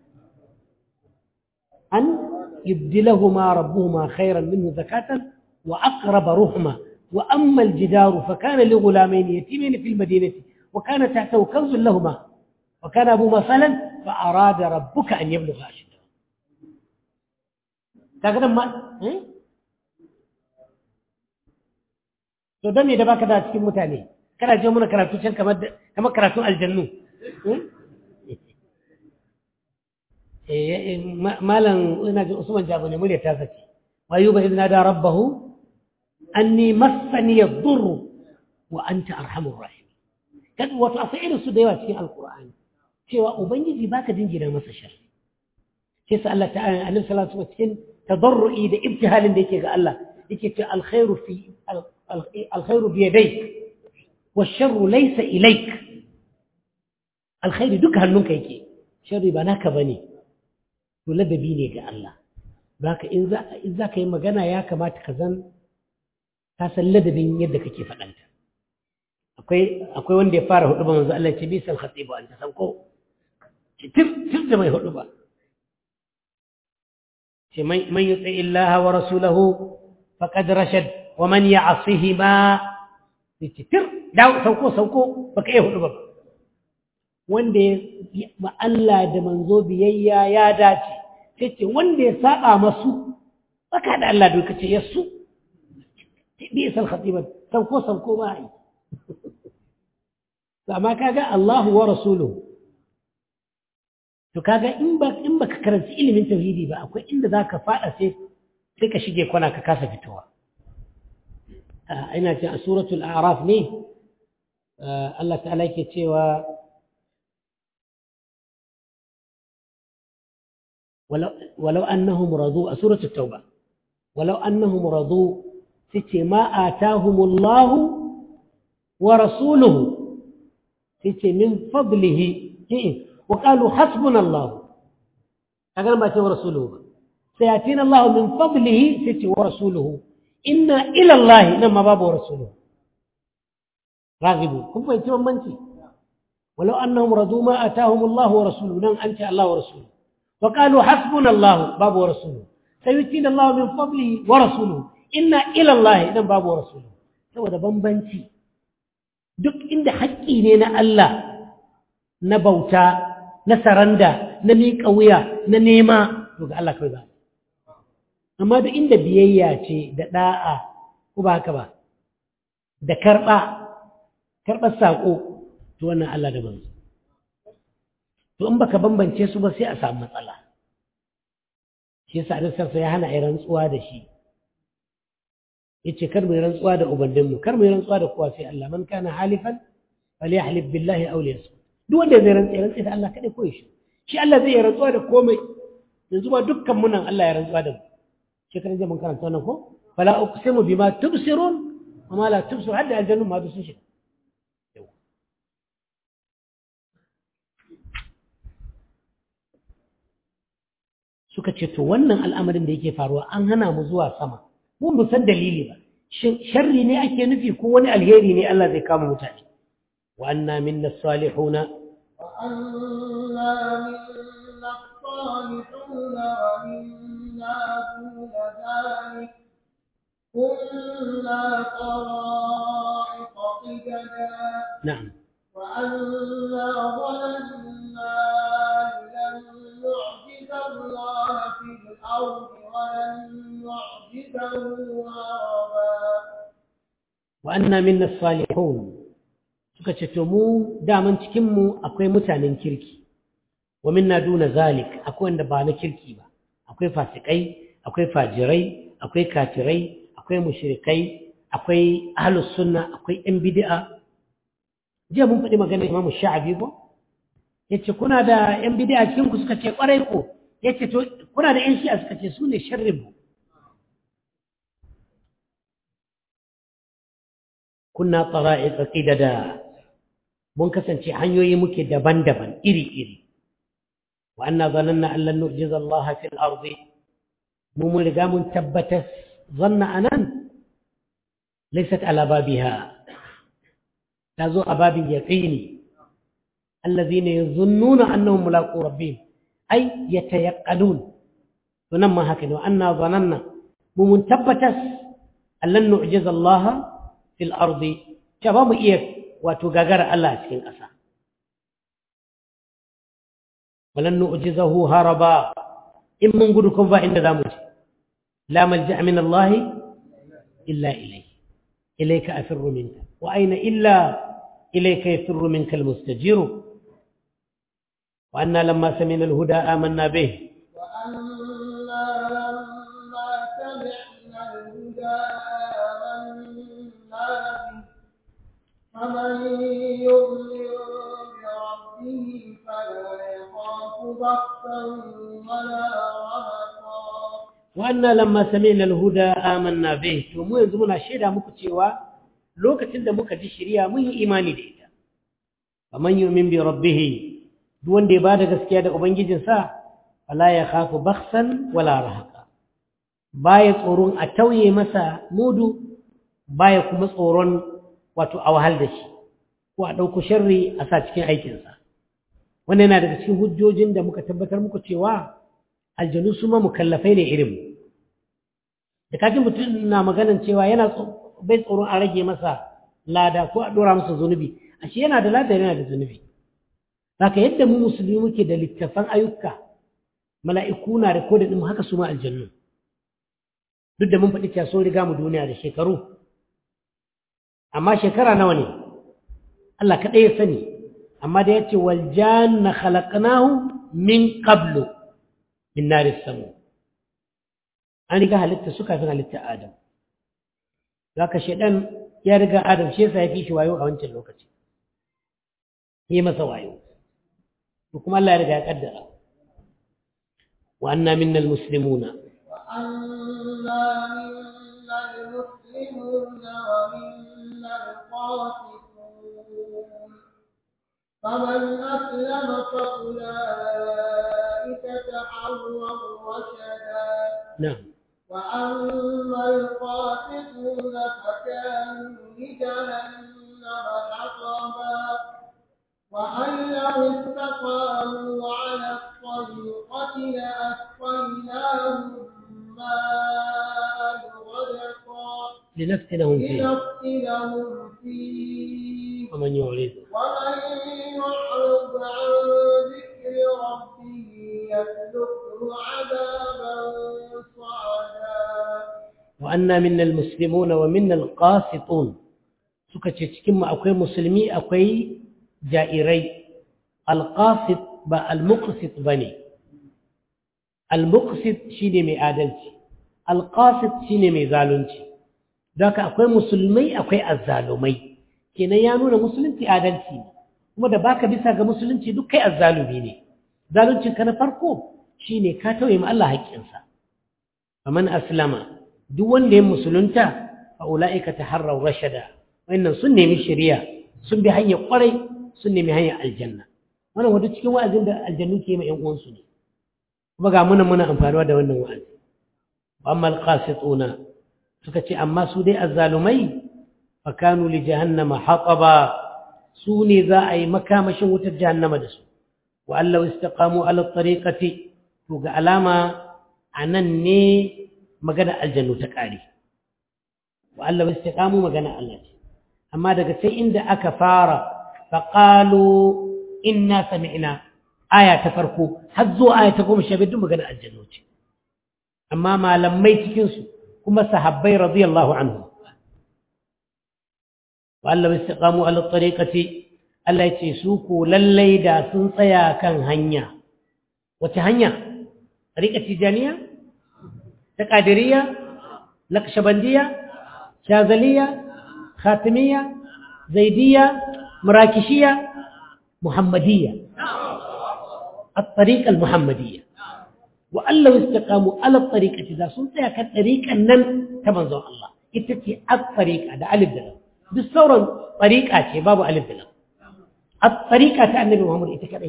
Speaker 1: أن يبدلهما ربهما خيرا منه زكاة وأقرب رحمة وأما الجدار فكان لغلامين يتيمين في المدينة وكان تحته كنز لهما وكان أبوهما فلا فأراد ربك أن يبلغ أشده kaga ma eh to dan ne da baka da cikin mutane kana je muna karatu can kamar kamar karatu aljannu eh malam ina ji Usman Jabo ne murya ta sace wayuba idna da rabbahu anni massani yadur wa anta arhamur rahim kad wato akwai irin su da yawa cikin alqur'ani cewa ubangiji baka jingina masa sharri sai sa Allah ta'ala annabi sallallahu alaihi wasallam cikin tadarrui da ibtihalin da yake ga Allah yake ce alkhairu fi alkhairu bi yadayk والشر ليس إليك الخير دك هنونك يكي شر بناك بني ولد بيني قال الله باك إن ذا إذا كي مجانا يا كما تكزن تسلد بين يدك كيف أنت akwai akwai wanda ya fara hudu ba manzo Allah ce bisal khatibu anta sanko tir tir da mai hudu ba ce man man yuti illaha wa rasulahu faqad rashad wa man ya'sihima tir dawo sauko sauko baka iya hudu ba wanda ya ma Allah da manzo biyayya ya dace sai ce wanda ya saba masu baka da Allah duka ce yasu bi isal khatiba sauko sauko ba ai amma kaga Allahu wa rasuluhu to kaga in ba in baka karanci ilimin tauhidi ba akwai inda zaka fada sai sai ka shige kwana ka kasa fitowa ina ce a suratul a'raf ne Allah ta'ala yake cewa ولو أنهم رضوا سورة التوبة ولو أنهم رضوا ستي ما آتاهم الله ورسوله ستي من فضله وقالوا حسبنا الله هذا ما ورسوله سيأتينا الله من فضله ستي ورسوله إنا إلى الله إنما باب ورسوله راغبون هم فايتون منتي ولو أنهم رضوا ما أتاهم الله ورسوله نعم أنت الله ورسوله وقالوا حسبنا الله باب ورسوله سيؤتينا الله من فضله ورسوله إنا إلى الله إنما باب ورسوله saboda bambanci duk inda haƙƙi ne na Allah na bauta na saranda na miƙa wuya na nema to ga Allah kawai ba amma duk inda biyayya ce da ɗa'a ko ba haka ba da karɓa karɓar saƙo to wannan Allah da manzo to in baka bambance su ba sai a samu matsala shi yasa Annabi sallallahu ya hana ai rantsuwa da shi yace kar mu rantsuwa da ubandinmu kar mu rantsuwa da kowa sai Allah man kana halifan falyahlib billahi aw liyasmut duk wanda zai rantsa rantsa da Allah kada koyi shi shi Allah zai rantsuwa da komai yanzu ba dukkan mu nan Allah ya rantsuwa da mu shekaran jiya mun karanta wannan ko fala uqsimu bima tubsirun wa ma la tubsir hadda aljannu ma sun shi suka ce to wannan al'amarin da yake faruwa an hana mu zuwa sama mu mu san dalili ba shin sharri ne ake nufi ko wani alheri ne Allah zai kama mutane wa anna minna salihuna
Speaker 2: wa anna minna salihuna wa minna duna dhalik kunna qara'iq qidada
Speaker 1: na'am
Speaker 2: wa anna ظننا لن نعجز الله في الأرض ولن نعجزه هربا
Speaker 1: wa anna minna salihun suka ce to mu daman cikin mu akwai mutanen kirki wa minna duna zalik akwai wanda ba na kirki ba akwai fasikai akwai fajirai akwai kafirai akwai mushrikai akwai ahlus sunna akwai yan bid'a jiya mun faɗi maganar imamu sha'abi ko yace kuna da yan bid'a cikin ku suka ce kwarai ko yace to kuna da yan shi'a suka ce su ne sharrin mu kunna tsara'iqa qidada mun kasance hanyoyi muke daban-daban iri-iri wa anna zananna an lan nu'jiza Allah fil ardi mu mun riga mun tabbatar zanna anan laysat ala babiha tazo a babin yaqini alladhina yadhunnuna annahum mulaqu rabbihim ay yatayaqqanun to nan ma haka ne wa anna zananna mu mun tabbatar an lan nu'jiza Allah fil ardi ta ba mu iya wato gagara Allah a cikin ƙasa walan nu'jizahu haraba in mun gudu kun ba inda zamu je la malja min Allah illa ilayhi ilayka afirru minka wa aina illa ilayka yafirru minka almustajir wa anna lamma sami'na alhuda amanna bih
Speaker 2: وأنا لما سمعنا الهدى آمنا به فمن يؤمن بربه فلا يخاف بخسا ولا رهقا
Speaker 1: وأنا لما سمعنا الهدى آمنا به to mu yanzu muna shaida muku cewa lokacin da muka ji shari'a mun yi imani da ita faman yu'min bi rabbih duk wanda ya bada gaskiya da ubangijinsa fala ya khafu bakhsan wala rahaqa baya tsoron a tauye masa mudu baya kuma tsoron wato a wahal da shi ko a ɗauko sharri a sa cikin aikinsa wannan yana daga cikin hujjojin da muka tabbatar muku cewa aljanu su ma mukallafai ne irin da kafin mutum na maganan cewa yana bai tsoron a rage masa lada ko a ɗora masa zunubi ashe yana da lada yana da zunubi haka yadda mu musulmi muke da littafan ayyuka mala'iku na da kodin ɗin haka su ma aljannu duk da mun faɗi cewa sun riga mu duniya da shekaru amma shekara nawa ne Allah kaɗai ya sani amma da ya ce waljanna khalaqnahu min qablu min naris samu an riga halitta su kafin halitta adam zaka shedan ya riga adam shi yasa ya fi shi wayo a wancan lokaci yi masa wayo to kuma Allah ya riga ya kaddara wa anna minna almuslimuna
Speaker 2: وأنا منا المسلمون ومنا القاسطون فمن أسلم فأولئك تحروا رشدا
Speaker 1: na'am
Speaker 2: وأما القاسطون فكانوا لجهنم حطبا وأن لو استقاموا على الطريقة لأسقيناهم ماء غدقا
Speaker 1: لنفتنهم فيه
Speaker 2: لنفتنهم فيه
Speaker 1: ومن يعرض
Speaker 2: ومن يعرض عن ذكر ربه يسلكه عذابا صعدا
Speaker 1: وأنا منا المسلمون ومنا القاسطون suka ce cikin mu akwai musulmi akwai jairai alqasit ba almuqsit bane almuqsit shine mai adalci alqasit shine mai zalunci haka akwai musulmai akwai azzalumai kenan ya nuna musulunci adalci ne kuma da baka bisa ga musulunci duk kai azzalumi ne zaluncin ka na farko shine ka tauye ma Allah haƙƙinsa faman aslama duk wanda ya musulunta fa ulaika taharraw rashada wannan sun nemi shari'a sun bi hanyar kwarai sun nemi hanyar aljanna wannan wanda cikin wa'azin da aljannu ke ma ƴan uwansu ne kuma ga muna muna amfanuwa da wannan wa'azi wa amma alqasituna suka ce amma su dai azzalumai fa kanu li jahannama haqaba su ne za a yi makamashin wutar jahannama da su wa allahu istaqamu ala tariqati to ga alama anan ne magana aljannu ta kare wa allahu istaqamu magana Allah ce amma daga sai inda aka fara faqalu inna sami'na aya ta farko har zuwa aya ta goma sha biyu magana aljannu ce amma malamai cikin su kuma sahabbai radiyallahu anhu wa allahu istaqamu ala tariqati Allah ya ce su ko lallai da sun tsaya kan hanya wace hanya tariqa tijaniya ta qadiriyya naqshbandiyya shazaliyya khatimiyya zaidiyya murakishiyya muhammadiyya الطريقة المحمدية وأن لو استقاموا على الطريقة إذا سنت كان طريقة نن تمنزو الله إتتي الطريقة ده ألف دلم بالصورة طريقة باب ألف دلم الطريقة النبي محمد إتكالي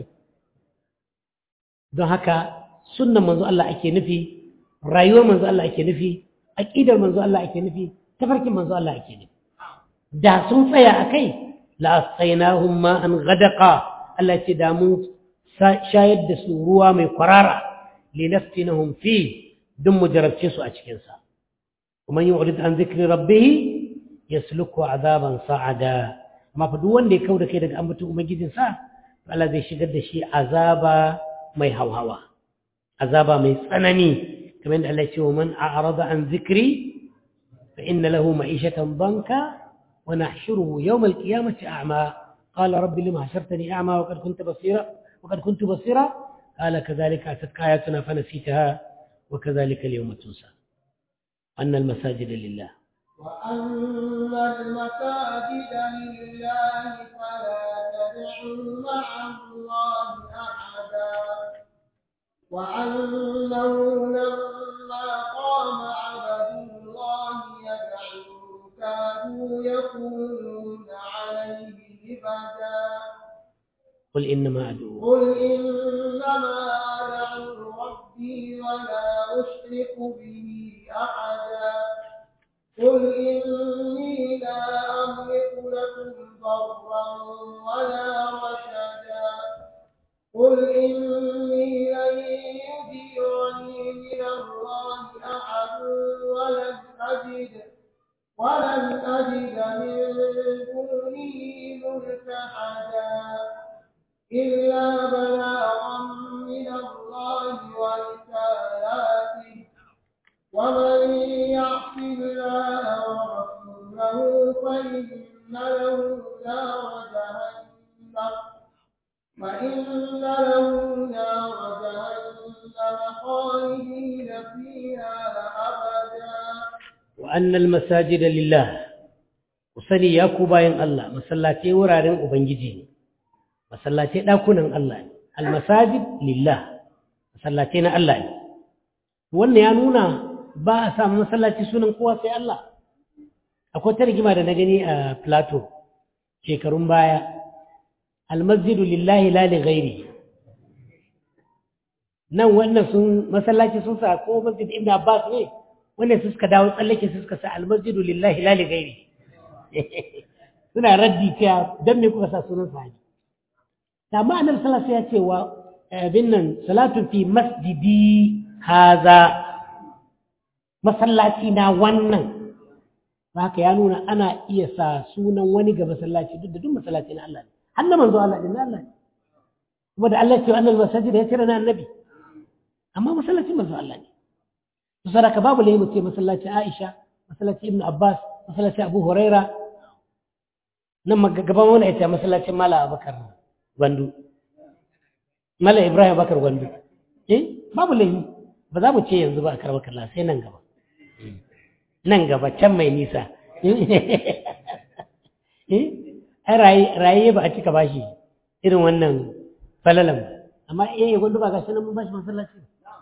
Speaker 1: don haka sunnan manzo Allah ake nufi rayuwar manzo Allah ake nufi aqidar manzo Allah ake nufi tafarkin manzo Allah ake nufi da sun tsaya akai la asqainahum ma an ghadaqa Allah ce da mun shayar da su ruwa mai kwarara linaftinahum fi dun mu jarabce su a cikin sa kuma yu'rid an zikri rabbih yasluku azaban sa'ada amma fa duk wanda ya kauda kai daga ambaton ubangijinsa to Allah zai shigar da shi azaba mai hauhawa azaba mai tsanani kamar da Allah ya ce wa man a'rada an zikri fa inna lahu ma'ishatan banka wa nahshuruhu yawm al-qiyamati a'ma qala rabbi lima hashartani a'ma wa qad kunta basira wa qad kuntu basira qala kadhalika atatka ayatuna fa nasitaha wa kadhalika al-yawma tunsa anna al-masajida lillah
Speaker 2: وأن المساجد لله فلا تدعوا مع الله أحدا وأنه لما قام عبد الله يدعوه كانوا يكونون عليه لبدا
Speaker 1: قل إنما أدعو
Speaker 2: قل إنما أدعو ربي ولا أشرك به أحدا قل إني لا أملك لكم ضرا ولا رشدا قل إني لن يجيرني من الله أحد ولن أجد ولن أجد من دونه ملتحدا إلا بلاغا من الله ورسالاته ومن يعص الله ورسوله فإن له نار جهنم فإن له نار جهنم خالدين فيها أبدا
Speaker 1: وأن المساجد لله وسني يا كوباين الله مسلاتي ورارين ubangiji masallatai dakunan Allah ne almasajid lillah masallatai na Allah ne wannan ya nuna ba a samu masallaci sunan kowa sai Allah akwai ta rigima da na gani a plateau shekarun baya almasjidu lillahi la li ghairi nan wannan sun masallaci sun sa ko masjid ibn abbas ne wanda su suka dawo tsallake su suka sa almasjidu lillahi la li ghairi suna raddi cewa dan me kuka sa sunan sahabi amma annabi sallallahu alaihi wasallam ya ce wa abin nan salatu fi masjidi haza masallaci na wannan haka ya nuna ana iya sa sunan wani ga masallaci duk da duk masallaci na Allah ne har na manzo Allah din Allah ne kuma da Allah ya ce wa annal masajid ya tira na annabi amma masallacin manzo Allah ne to saraka babu lai mu ce masallaci Aisha masallaci Ibn Abbas masallaci Abu Huraira nan gaban wani ya ce masallacin Mala Abubakar Gwandu Mala Ibrahim Bakar Gwandu eh babu lai ba za mu ce yanzu ba a karɓar kalla sai nan gaba nan gaba can mai nisa ai raye ba a cika bashi irin wannan falalan ba amma iya yi gwandu ba ga sanan mun bashi masallaci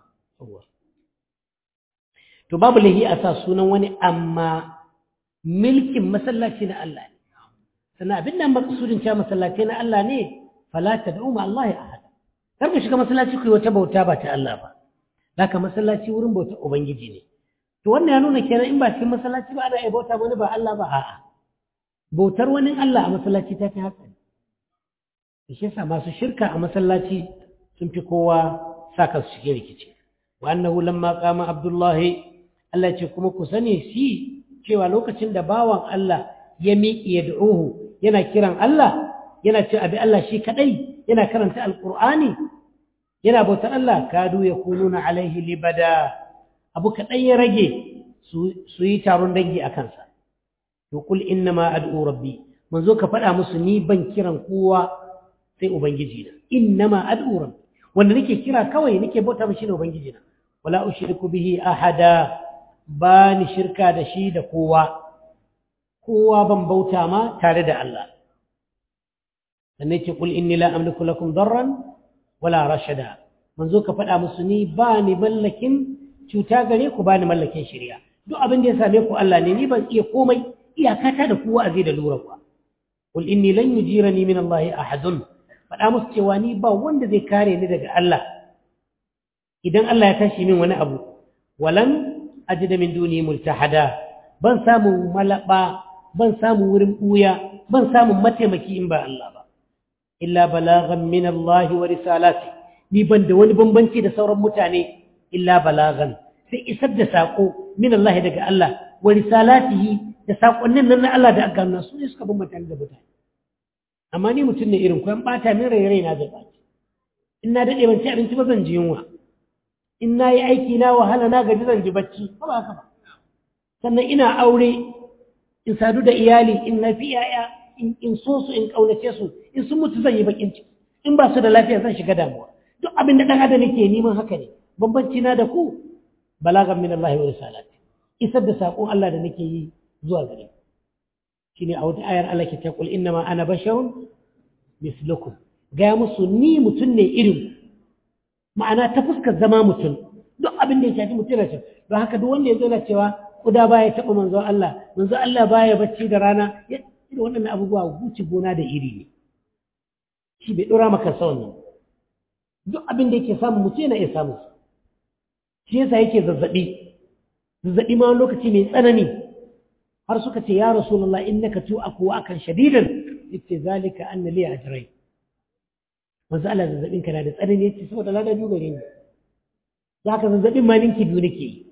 Speaker 1: to babu lahi a sa sunan wani amma milkin masallaci na Allah ne sannan abin da maksudin cewa masallaci na Allah ne fala tad'u ma Allah ya ahad kar ku shiga masallaci ku yi wata bauta ba ta Allah ba Zaka masallaci wurin bautar Ubangiji ne. To wannan ya nuna kenan in ba cikin masallaci ba ana iya bauta wani ba Allah ba a'a. Bautar wani Allah a masallaci ta fi hatsari. Da shi yasa masu shirka a masallaci sun fi kowa saka su shige rikici. Wa annahu lamma qama Abdullahi Allah ce kuma ku sani shi cewa lokacin da bawan Allah ya miƙi ya du'uhu yana kiran Allah yana ce abi Allah shi kadai yana karanta alqur'ani yana bautar Allah kadu ya kununa alaihi libada abu kaɗan ya rage su yi taron dangi a kansa to kul innama ad'u rabbi manzo ka faɗa musu ni ban kiran kowa sai ubangiji na innama ad'u rabbi wanda nake kira kawai nake bauta mishi ne ubangiji na wala ushriku bihi ahada ba ni shirka da shi da kowa kowa ban bauta ma tare da Allah sannan ce kul inni la amliku lakum darran wala rashada manzo ka faɗa musu ni ba ni mallakin cuta gare ku ba ni mallakin shirya duk abin da ya same ku Allah ne ni ban iya komai iyakata da ku wa'azi da lura ku qul inni lan yujirani min Allah ahadun faɗa musu cewa ni ba wanda zai kare ni daga Allah idan Allah ya tashi min wani abu walan ajida min duni multahada ban samu malaba ban samu wurin buya ban samu mataimaki in ba Allah ba illa balagan min Allah wa risalati ni ban da wani bambanci da sauran mutane illa balagan sai isar da sako min Allah daga Allah wa risalatihi da sakonnin nan na Allah da aka nuna su ne suka bambanta da mutane amma ni mutum ne irin ku an bata min rai rai na zai baci in na dade ban ci abinci ba zan ji yunwa in na yi aiki na wahala na gaji zan ji bacci ba ba haka ba sannan ina aure in sadu da iyali in na fi yaya in so su in kaunace su in sun mutu zan yi bakin ciki in ba su da lafiya zan shiga damuwa duk abin da dan adam yake neman haka ne bambanci na da ku balagan min Allah wa risalati isar da sakon Allah da nake yi zuwa gare shine a wata ayar Allah ke ta kul innama ana basharun mislukum ga musu ni mutum ne irin ma'ana ta fuskar zama mutum duk abin da ya shafi mutum na don haka duk wanda ya zo na cewa kuda baya taɓa manzo Allah manzo Allah baya bacci da rana ya da wannan abubuwa guci gona da iri ne shi bai ɗora maka sa wannan duk abin da yake samu mutum yana iya samu shi yasa yake zazzaɓi zazzaɓi ma lokaci mai tsanani har suka ce ya rasulullah innaka tu'aku akan shadidan yace zalika anna li ajrai manzo Allah zazzabin kana da tsanani yace saboda lada biyu gare ni zaka zazzabin ma ninki biyu nake yi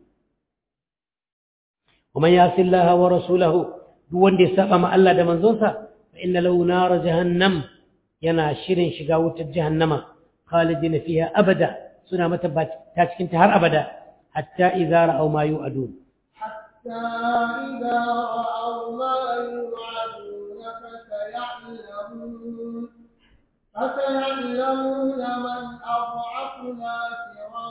Speaker 1: ومن يعص الله ورسوله duk wanda ya saba ma Allah da manzonsa fa inna lahu nar jahannam yana shirin shiga wutar jahannama khalidina fiha abada suna mata ta cikin ta har abada hatta idza ra'aw ma yu'adun
Speaker 2: حتى إذا رأوا ما يوعدون فسيعلمون فسيعلمون من أضعف ناصرا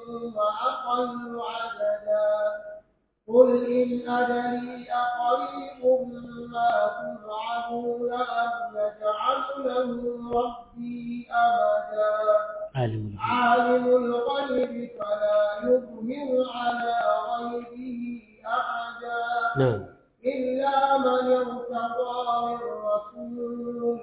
Speaker 2: وأقل عددا قل إن أدري أقريب ما توعدون أم نجعل له ربي أمدا
Speaker 1: عالم
Speaker 2: عالم الغيب فلا يظهر على غيبه أحدا
Speaker 1: نعم
Speaker 2: إلا من ارتضى من رسول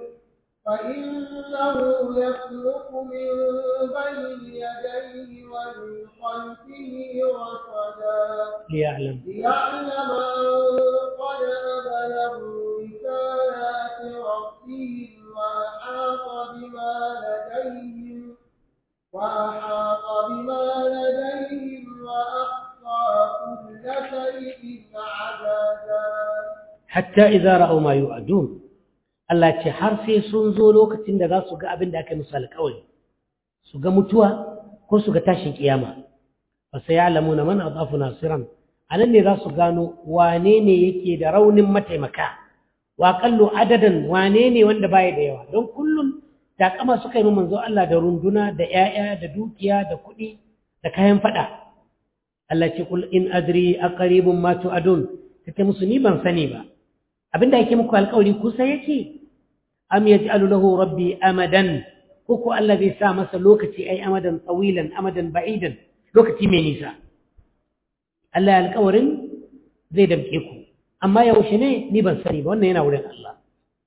Speaker 2: فإنه يسلك من بين يديه ومن خلفه رصدا
Speaker 1: ليعلم
Speaker 2: ليعلم أن قد أبلغوا رسالات ربهم وأحاط بما لديهم وأحاط بما لديهم وأحصى كل شيء عددا
Speaker 1: hatta idza ra'aw ma yu'adun Allah ce har sai sun zo lokacin da za su ga abin da aka yi musu alƙawari su ga mutuwa ko su ga tashin kiyama fa sayalamuna man adafu nasiran anan ne za su gano wane ne yake da raunin mataimaka wa qallu adadan wane ne wanda baya da yawa don kullum takama suka yi manzo Allah da runduna da 'ya'ya da dukiya da kuɗi da kayan fada Allah ce kul in adri aqribun ma tu'adun kace musu ni ban sani ba abinda yake muku alƙawari kusa yake am yaj'alu lahu rabbi amadan ko ko Allah zai sa masa lokaci ai amadan tawilan amadan ba'idan lokaci mai nisa Allah ya alƙawarin zai damke ku amma yaushe ne ni ban sani ba wannan yana wurin Allah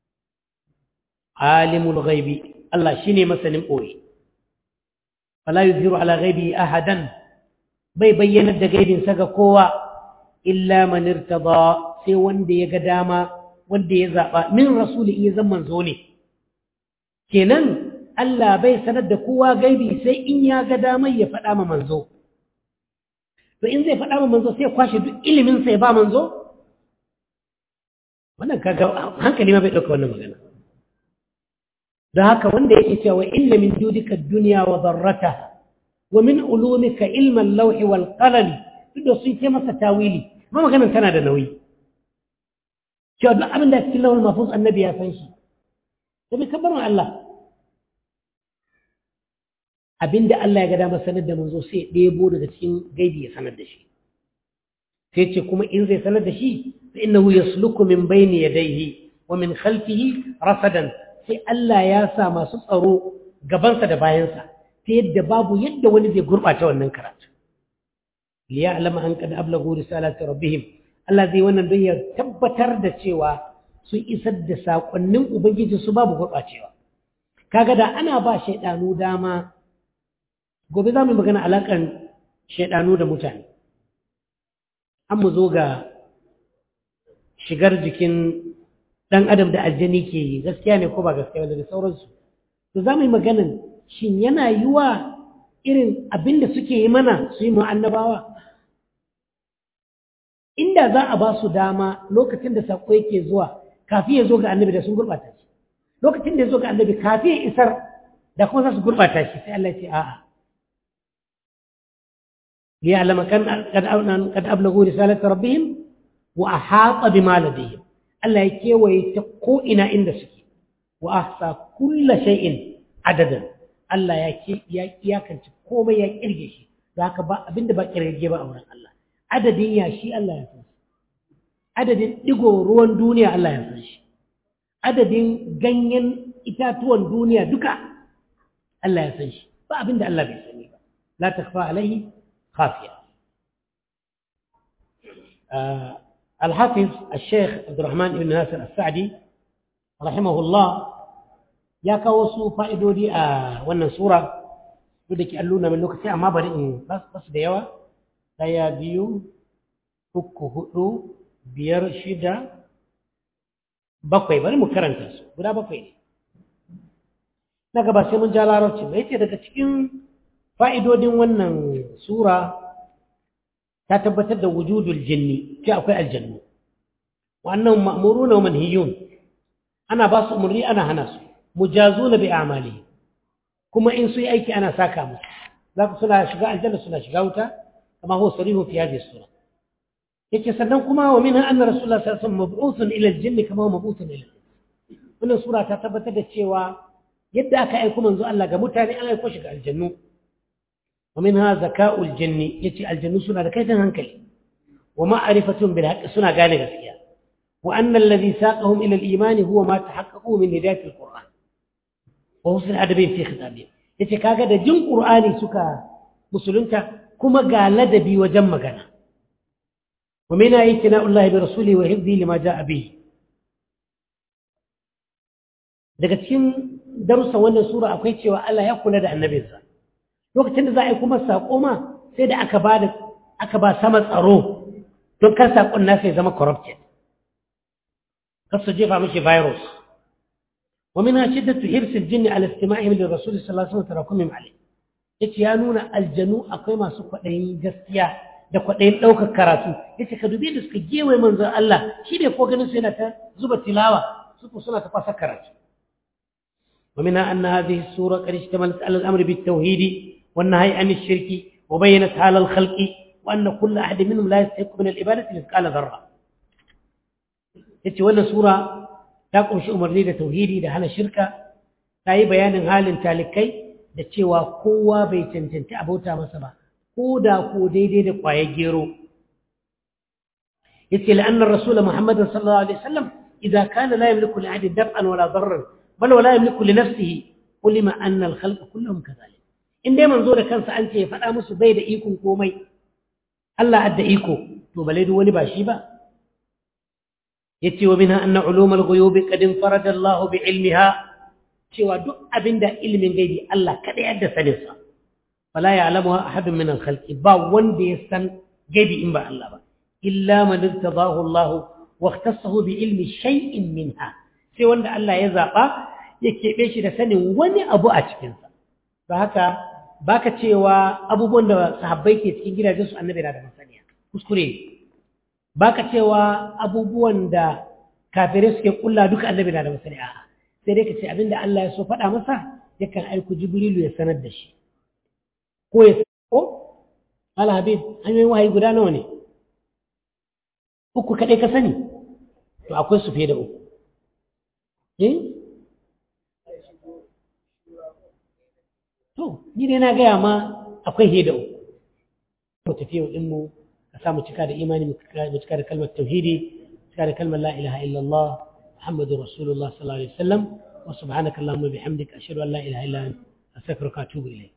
Speaker 1: alimul ghaibi Allah shine masanin boye fala yuzhiru ala ghaibi ahadan bai bayyana da gaibinsa ga kowa illa man irtada sai wanda ya ga dama wanda ya zaba min rasuli iya zan manzo ne kenan Allah bai sanar da kowa gaibi sai in ya ga damar ya faɗa ma manzo to in zai faɗa ma manzo sai ya kwashe duk ilimin sa ya ba manzo wannan kaga hankali ma bai ɗauka wannan magana da haka wanda yake cewa inna min judika dunya wa darrataha wa min ulumika ilma al-lawhi wal qalam duk da sun ce masa tawili ma maganar tana da nauyi cewa duk abin da cikin lawal mafus annabi ya san shi da bai kabbarin Allah abin da Allah ya ga dama sanar da manzo sai ya ɗebo daga cikin gaibi ya sanar da shi sai ce kuma in zai sanar da shi fa innahu yasluku min bayni yadayhi wa min khalfihi rasadan sai Allah ya sa masu tsaro gabansa da bayansa ta yadda babu yadda wani zai gurɓata wannan karatu liya'lama an qad ablagu risalati rabbihim Allah zai wannan don ya tabbatar da cewa sun isar da sakonnin ubangiji su babu gurɓacewa kaga da ana ba shaidanu dama gobe za mu yi magana alakan shaidanu da mutane an mu zo ga shigar jikin ɗan adam da aljani ke yi gaskiya ne ko ba gaskiya ba da sauransu to za mu yi maganin shin yana yiwa irin abin da suke yi mana su yi annabawa inda za a ba su dama lokacin da saƙo yake zuwa kafin ya zo ga annabi da sun gurɓata shi lokacin da ya zo ga annabi kafin ya isar da kuma za su gurɓata shi sai Allah ya ce a'a ليعلم كان قد قد أبلغوا رسالة ربهم وأحاط بما لديهم الله يكيوي تقو إنا إن سكي وأحصى كل شيء عددا الله يكي يا كان كوما يا كيرجي شي ذاك با abinda ba kirge ba auren Allah adadin ya shi Allah ya san adadin digo ruwan duniya Allah ya san shi adadin ganyen itatuwan duniya duka Allah ya san shi ba abinda Allah bai sani ba la takfa alaihi خافية آه الحافظ الشيخ عبد الرحمن بن ناصر السعدي رحمه الله يا كوسو فائدودي آه wannan sura duk da ke alluna min lokaci amma bari in bas bas da yawa daya biyu uku hudu biyar shida bakwai bari mu karanta su guda bakwai ne na gaba sai mun ja larabci mai ce daga cikin fa'idodin wannan sura ta tabbatar da wujudul jinni ce akwai aljannu wannan ma'muru na manhiyun ana ba su umarni ana hana su mujazu na bi amali kuma in su yi aiki ana saka musu za ku suna shiga aljanna suna shiga wuta kama huwa sarihu fi hadhihi sura yake sannan kuma wa minha anna rasulullah sallallahu alaihi wasallam mab'uthun ila al-jinni kama huwa mab'uthun ila wannan sura ta tabbatar da cewa yadda aka aiko manzo Allah ga mutane an aiko shi ga aljannu ومنها ذكاء الجن يتي الجن سنة كيف هنكلي ومعرفة بالحق سنة قال غسيا وأن الذي ساقهم إلى الإيمان هو ما تحققوا من هداية القرآن وحسن الأدب في خطابهم يتي كاغا دا جن قرآني سكا مسلمتا كما قال لدبي وجم كان ومنها اعتناء الله برسوله وحفظه لما جاء به daga cikin darussan wannan sura akwai cewa Allah ya kula da annabinsa lokacin da za a yi kuma saƙo ma sai da aka ba da aka ba sama tsaro don kan saƙon nasa ya zama corrupted kar su jefa mishi virus wa min shiddatu hirsil jinni ala istima'ihim lir rasul sallallahu alaihi wasallam tarakumim alayh yace ya nuna aljanu akwai masu kwaɗayin gaskiya da kwaɗayin ɗaukar karatu yace ka dubi da suka gewaye manzon Allah shi ne ko ganin su yana ta zuba tilawa su suna ta fasa karatu ومنها أن هذه السورة قد اشتملت على الأمر بالتوحيد والنهي عن الشرك وبينت حال الخلق وأن كل أحد منهم لا يستحق من العبادة مثقال ذرة yace wannan sura ta kunshi umarni da tauhidi da hana shirka ta yi bayanin halin talikai da cewa kowa bai cancanci abota masa ba ko da ko daidai da kwaye gero yace la'anna rasul muhammad sallallahu alaihi wasallam idza kana la yamliku li ahadin daf'an wala darran bal wala yamliku li nafsihi ulima anna al-khalqa kulluhum kadhalik in dai manzo da kansa an ce ya faɗa musu bai da ikon komai Allah adda iko to bale duk wani ba shi ba yace wa minha anna ulum al-ghuyub qad infarada Allah bi ilmiha cewa duk abinda ilmin gaibi Allah kada ya da sanin sa fala ya'lamuha ahadun min al-khalqi ba wanda ya san gaibi in ba Allah ba illa man irtadahu Allah wa ikhtassahu bi ilmi shay'in minha sai wanda Allah ya zaba ya keɓe shi da sanin wani abu a cikinsa ba haka baka cewa abubuwan da sahabbai ke cikin gidajensu annabi na da masaniya kuskure baka cewa abubuwan da kafirai suke kulla duka annabi na da masaniya a'a sai dai ka ce abinda Allah ya so faɗa masa yakan aiko jibrilu ya sanar da shi ko ya ko ala habib hanyoyin wahayi guda nawa ne uku kaɗai ka sani to akwai su fiye da uku To, ni dai na gaya ma akwai heda uku. Mu tafiya ɗinmu ka samu cika da imani mu cika da kalmar tauhidi, cika da kalmar la ilaha illallah, Muhammadu Rasulullah sallallahu alaihi wasallam, wa subhanaka Allahumma bihamdika ashhadu an la ilaha illa anta astaghfiruka wa atubu ilayk.